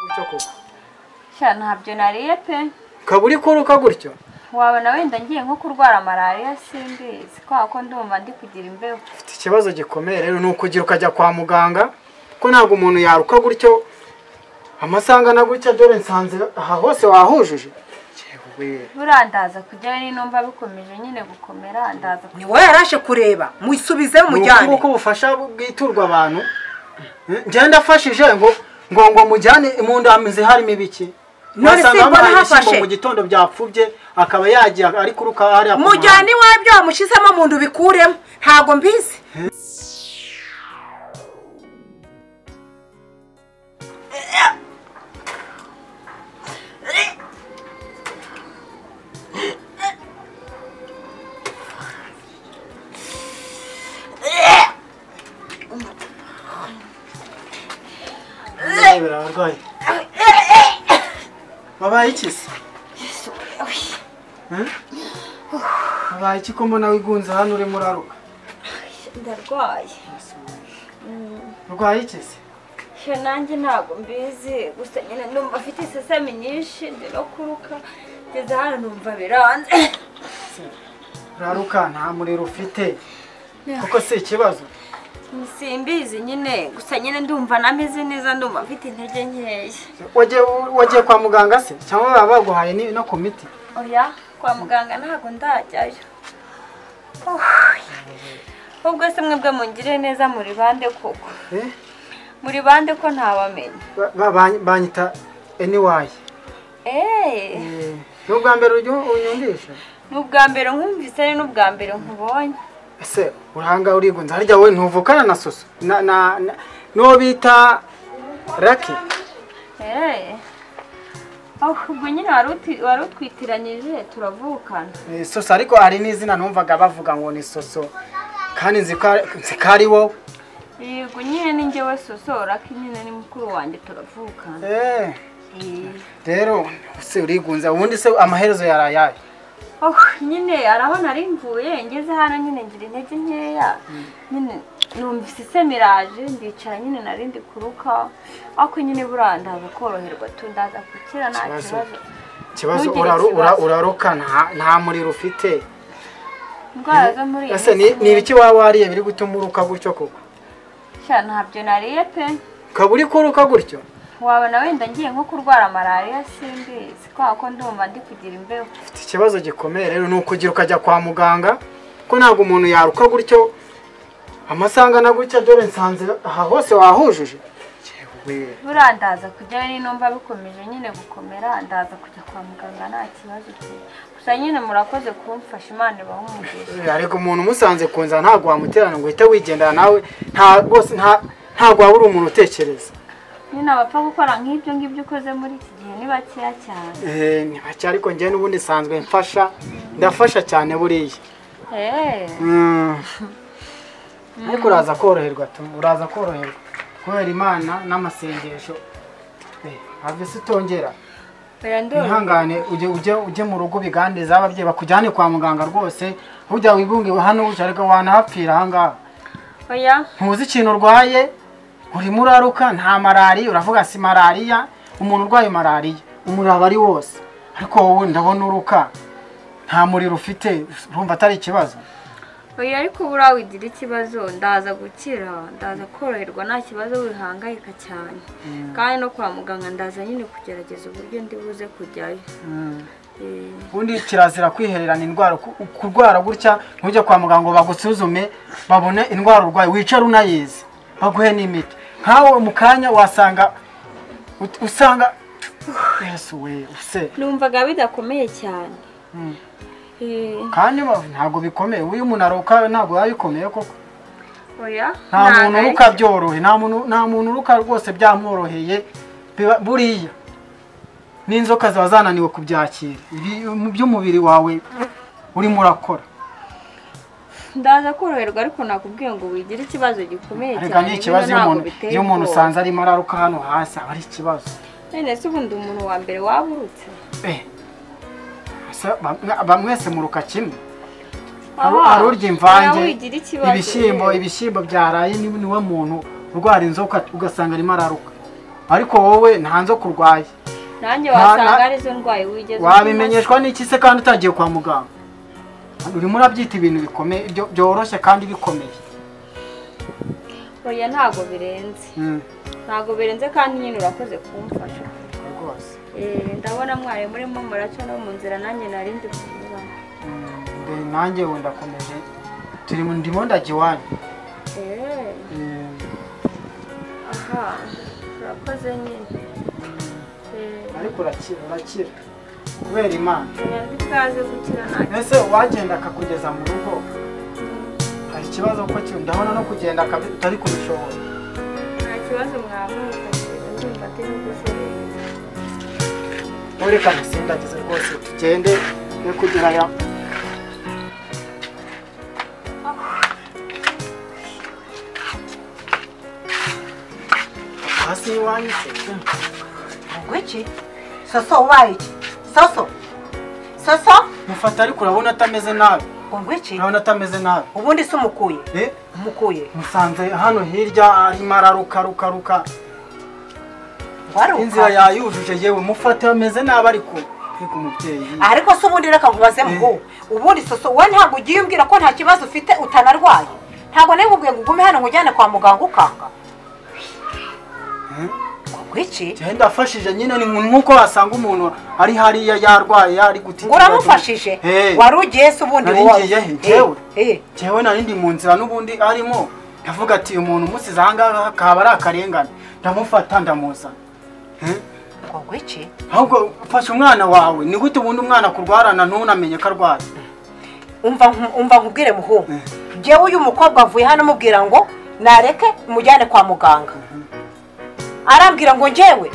gutyo koko sha ntabyo nariye pe ukaba uri kuruka gutyo wabona wenda ngiye nko kurwara malariya simbizi kubera ko ndumva ndi kugira imbeho ufite ikibazo gikomeye rero ni ukugira ukajya kwa muganga ko ntabwo umuntu yaruka gutyo amasanga na gutya dore nsanze aha hose wahujuje yewe buriya ndaza kujyayo ni numva bikomeje nyine gukomera ndaza ku- ni wowe yarashe kureba mwisubize ni ukuri mujyane uko ubufasha bwiturwa abantu ngenda ndafashije ngo ngo ngo mujyane mu ndamizi harimo ibiki None wasanga si mbona bamuhaye hafashe? ibishyimbo mu gitondo byapfubye akaba yagiye ari kuruka hariya ku mujyane iwabyo wamushyizemo mu nda ubikuremo ntabwo mbizi muhanda. Ndebera abarwayi. wabaye iki se Hmm? wabaye iki ko mbona wigunze hano urimo uraruka ndarwaye urwaye iki se sha nanjye ntabwo mbizi gusa nyine ndumva afite isesemi nyinshi ndi no kuruka ngeze hano numva biranze uraruka nta muriro ufite kuko si ikibazo simbizi nyine gusa nyine ndumva nameze neza ndumva mfite intege nkeya wagiye wagiye kwa muganga se cyangwa baba baguhaye ni- no ku miti oya kwa muganga ntabwo ndajyayo ubwo se mwebwe mungire neza muri bande koko Eh? muri bande ko ntabamenya Ba- ba- ba- banyita anyway eee ni ubwa mbere ujya unyumvisha ni ubwa mbere nkumvise ni n'ubwa mbere nkubonye ese uranga urigunze harya wowe ntuvukana na soso na na na- n'uwo bita raki eee ubwo nyine wari uti- wari utwitiranyije turavukana Eh, soso ariko hari n'izina numvaga bavuga ngo ni soso kandi nzi ko ari- nzi ko ari wowe yego nyine ni njyewe sosora ko nyine ni mukuru wanjye turavukana Eh, Eh. rero se urigunze ubundi se amaherezo yari ayahe Oh, nyine arabona ari mvuye ngeze hano nyine ngira intege nkeya nyine numvise semiraje ndicara nyine narindi kuruka ariko nyine buriya ndaza koroherwa tu ndaza gukira nta Ikibazo. kibazo ikibazo Ntugire uraru- ura- ikibazo. uraruka nta- nta muriro ufite indwara zo muri iyi ese ni minsi ni ibiki waba wariye biri gutuma uruka gutyo koko sha ntabyo nariye pe ukaba uri kuruka gutyo wabona wenda ngiye nko kurwara malariya simbizi kubera ko ndumva ndi kugira imbeho ufite ikibazo gikomeye rero ni ukugira ukajya kwa muganga ko ntabwo umuntu yaruka gutyo amasanga na gutya dore nsanze aha hose wahujuje yewe buriya ndaza kujyayo ni numva bikomeje nyine gukomera ndaza kujya kwa muganga nta kibazo pe gusa nyine murakoze kumfasha imana ibahumugisha ariko umuntu umusanze kunza ntabwo wamuterana ngo uhite wigendera nawe nta rwose nta- ntabwo waba uri umuntu utekereza nyine abapfa gukora nk'ibyo ngibyo ukoze muri iki gihe ni bakeya cyane Eh, ni bake ariko njyewe n'ubundi nsanzwe mfasha ndafasha cyane buriya Mm. ariko uraza koroherwa tu uraza koroherwa kubera imana n'amasengesho Eh, have se utongera ihangane ujye ujye ujye mu rugo ubiganiriza ababyeyi bakujyane kwa muganga rwose ujya wigunge hano ujya ariko wanahapfira ahangaha oya ntuzi ikintu urwaye urimo uraruka nta malariya uravuga si malariya umuntu urwaye malariya umuraba ari wose ariko wowe ndabona uruka nta muriro ufite urumva atari ikibazo oya ariko buriya wigira ikibazo ndaza gukira ndaza koroherwa nta kibazo wihangayika cyane kandi no kwa muganga ndaza nyine kugerageza uburyo ndi buze kujyayo Eh, ubundi kirazira kwihererana indwara ku- kurwara gutya ntujye kwa muganga ngo bagusuzume babone indwara urwaye wicare unayizi baguhe n'imiti nkawe mu kanya wasanga ut- usanga yesu we use numvaga bidakomeye cyane Eh, kandi ba- ntabwo bikomeye uyu umuntu aruka ntabwo biba bikomeye koko oya nta muntu ntago ari- uruka byorohe nta muntu nta muntu uruka rwose byamworoheye biba- buriya n'inzoka ziba zananiwe kubyakira Ibi- mu by'umubiri wawe urimo urakora ndaza koroherwa ariko nakubwiye ngo wigira ikibazo gikomeye arega cyane ni bino ikibazo iyo ntabwo umuntu biteye iyo umuntu ubwoba. usanze arimo araruka hano hasi aba ari ikibazo none se ubundi umuntu wa mbere waburutse Eh, se bamwe- bamwese muruka kimwe Hari- Aha, hari urya imvange nawe wigira ikibazo, ibishyimbo eh. ibishyimbo byaraye ni- niwe muntu urwara inzoka ugasanga arimo araruka ariko wowe nta nzoka urwaye nanjye Nta- wasanga nta- arizo ndwaye wigeze umenyesha. wabimenyeshwa n'iki se kandi utagiye kwa muganga urimo urabyita ibintu bikomeye byo- byoroshye kandi bikomeye oya ntabwo birenze Mm, ntabwo birenze kandi nyine urakoze kumfasha rwose Eh, ndabona mwarimu urimo muracyo no mu nzira nanjye nari ndi kunyuramo Mm, nde- nanjye ubu ndakomeje turi mu ndimo ndajya iwanyu Eh, Mm, aha urakoze nyine Eh, ariko urakira urakira kubera imana oya ntitwaze gukira ntacyo ese uwagenda akakugeza mu rugo hari ikibazo ko ki- ndabona no kugenda akabi- utari kubishobora nta kibazo mwavuka ndumva atari guserera ureka dusindagize rwose tugende yo kugerayo hasi y'iwanyu se ngwiki soso ubaye iki soso soso mufata ariko urabona atameze nabi ngwiki urabona atameze nabi ubundi se umukuye Eh, umukuye musanze hano hirya arimo araruka ruka ruka inzira waruka yayujuje yewe mufate ameze nabi ariko ariko umubyeyi ariko se ubundi reka nkubaze ngo ubundi soso wowe ntabwo ugiye umbwira ko nta kibazo ufite utanarwaye ntabwo nari nkubwiye ngo ugume hano nkujyane kwa muganga ukanga Eh? ngwiki njyewe ndafashije nyine ni nk'uko wasanga umuntu ari hariya yarwaye ari guti ngo uramufashije Eh. wari ugiye se ubundi Nari wowe. ngiye he? Eh, Njyewe? eh. njyewe nari ndi mu nzira n'ubundi arimo ndavuga ati uyu muntu umusize aha ngaha akaba ari akarengane ndamufata ndamuzana Eh? ngo ngwiki ahubwo fasha umwana wawe ni gute ubundi umwana kurwarana ntunamenye ko arwaye umva nku- umva nkubwire muhungu Eh. njyewe uyu mukobwa avuye hano amubwira ngo nareke mujyane kwa muganga arambwira ngo njyewe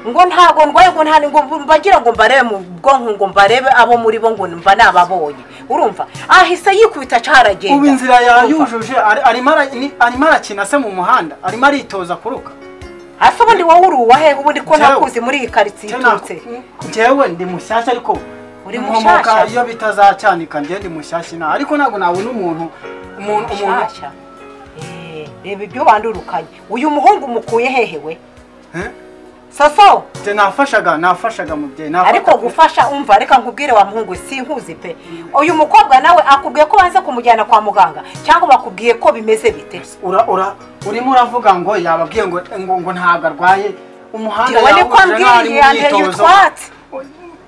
ngo ntabwo ndwaye ngo nta ngo mbagira ngo mbarebe mu bwonko ngo mbarebe abo muri bo ngo mba nababonye urumva ahise yikubita aca haragenda ubu inzira Urumva? yayujuje ari- arimo ara- ni- arimo arakina se mu muhanda arimo aritoza kuruka hasi ubundi wowe uri uwahe ubundi ko Njyewe. ntakuzi muri iyi karitsiye iturutse njyewe ndi mushyashya ariko Uri nkomoka mushyashya? iyo bitazacyanika njyewe ndi mushyashya ina ariko ntabwo nabona umuntu umuntu umuntu nshyashya Eh, reba ibyo wandurukanye uyu muhungu umukuye hehe we Eh? soso Njye nafashaga nafashaga mubyeyi nafata- ariko gufasha umva reka nkubwire wa muhungu sinkuzi pe uyu mukobwa nawe akubwiye ko banze kumujyana kwa muganga cyangwa bakubwiye ko bimeze bite ura ura urimo uravuga ngo yababwiye ngo ngo ngo ntabwo arwaye umuhanda Njyewe niko yawujuje ambwiye, nk'aho ari mu yanteye myitozo. utwatsi.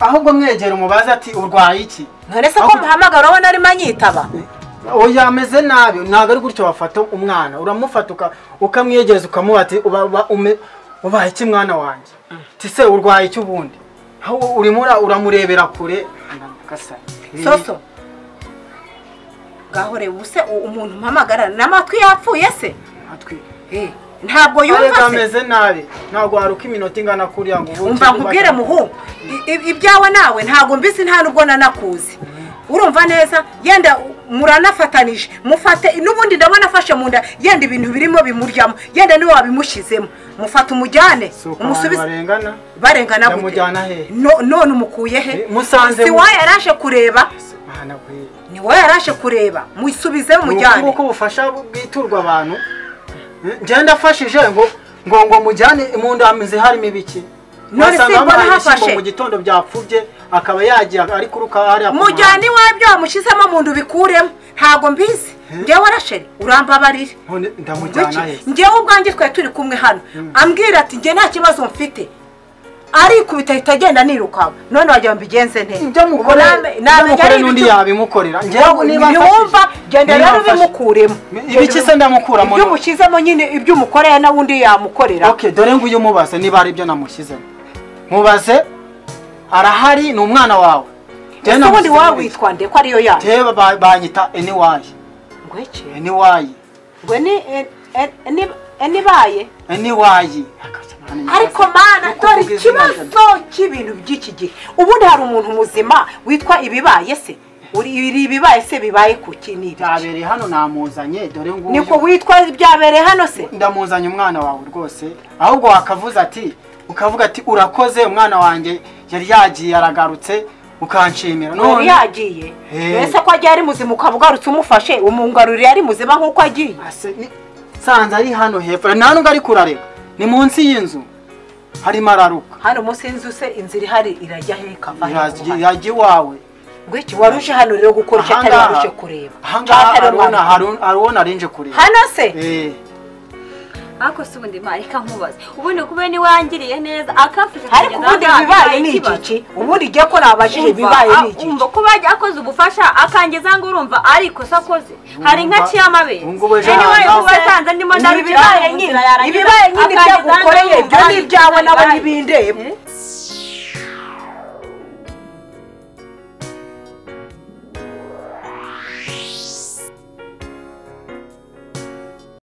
ahubwo mwegera umubaze ati urwaye iki none se ko Ahubwo- muhamagara wowe narimo anyitaba oya ameze nabi ntabwo ari gutyo wafata umwana uramufata uka- ukamwegereza ukamuha ati "Uba- uba- ume- ubaye iki mwana wanjye ati se urwaye iki ubundi aho urimo ura- uramurebera kure Gasa. soso ngaho reba ubuse u- umuntu mpamagara n'amatwi yapfuye se Atwi. Eh, ntabwo ariko yumva se ameze nabi ntabwo waruka iminota ingana kuriya ngo ubuke umva nkubwire ubashe- muhungu i- i- ibyawe nawe ntabwo mbisi nta nubwo nanakuzi urumva neza yenda muranafatanije mufate n'ubundi ndabona afashe mu nda yenda ibintu birimo bimuryamo yenda niwe wabimushyizemo mufate umujyane Si uko abantu umusubize barengana barengana Yamujyana hehe? No- none umukuye he Eh, musanze si mu- wowe yaraje kureba Mana we. ni wowe yaraje kureba musubizemo Ni mujyane uko ubufasha bwiturwa abantu njyewe ndafashije ngo ngo ngo mujyane mu ndamizi harimo ibiki None Wasanga simbona bamuhaye ibishyimbo hafashe. mu gitondo byapfubye akaba yagiye ari kuruka hariya ku mujyane iwawe byo wamushyizemo mu nda ubikuremo ntabwo mbizi njyewe rasheri urambabarire muhanda. None ndamujyana he njyewe ubwanjye twari turi kumwe hano ambwira ati njye nta kibazo mfite arikubita ahita agenda nirukanka none wagira ngo mbigenze nte ibyo mukore ibyo mukore n'undi yabimukorera njyewe niba ntiwumva mfashije- genda niba rero mfashije- ubimukuremo ibiki se ndamukuramo ibyo none? umushyizemo nyine ibyo umukoreye n'undi yamukorera Okay, dore nguyu umubaze niba hari ibyo namushyizemo mubaze arahari ni umwana wawe Njyewe ese namusize ubundi wawitwa nde ko ariyo yanyu Njyewe ba- banyita eniwayi ngweke eniwayi ngwe ni e- e- ni- e- nibaye eniwayi ariko mana dore ikibazo cy'ibintu by'iki gihe ubundi hari umuntu muzima witwa ibibaye se uri iri ibibaye se bibaye ku kinini byabereye hano namuzanye dore nguyu niko witwa byabereye hano se ndamuzanye umwana wawe rwose ahubwo wakavuze ati ukavuga ati urakoze umwana wanjye yari yagiye aragarutse ukanshimira yari none yagiye Eh. mbese ko agiye ari muzima ukaba ugarutse umufashe umungaruriye ari muzima nk'uko agiye Ase- ni- sanze ari hano hepfo nta nubwo ari kurareba ni munsi y'inzu harimo araruka hano munsi y'inzu se inzira ihari irajya he ikava he ku Yajya- muhanda? yajya iwawe ngwiki waruje hano rero gukora icyo atari Ahangaha- waruje kureba ahangaha Cyangwa atari arabona- waruje. haru- arabona arinje kureba hano se Eh, ariko si ubundi mara reka nkubaze ubundi kuba niwe wangiriye neza akamfasha ariko kugeza ubundi ahangaha ibibaye bibaye ni ikibazo. igici ubundi igiye ko nabajije ibibaye ni Umva, igici umva kuba yajya akoze ubufasha akangiza ngo urumva ari ikosa akoze hari nka Urumva- ciyamabere ubungubu ejo anyway ahangaha- kuba yasanze ndimo Ni ndarukira ibibaye nyine ibibaye nyine ibyo gukoreye ibyo ni ibyawe n'abo n'abandi n'ibindeba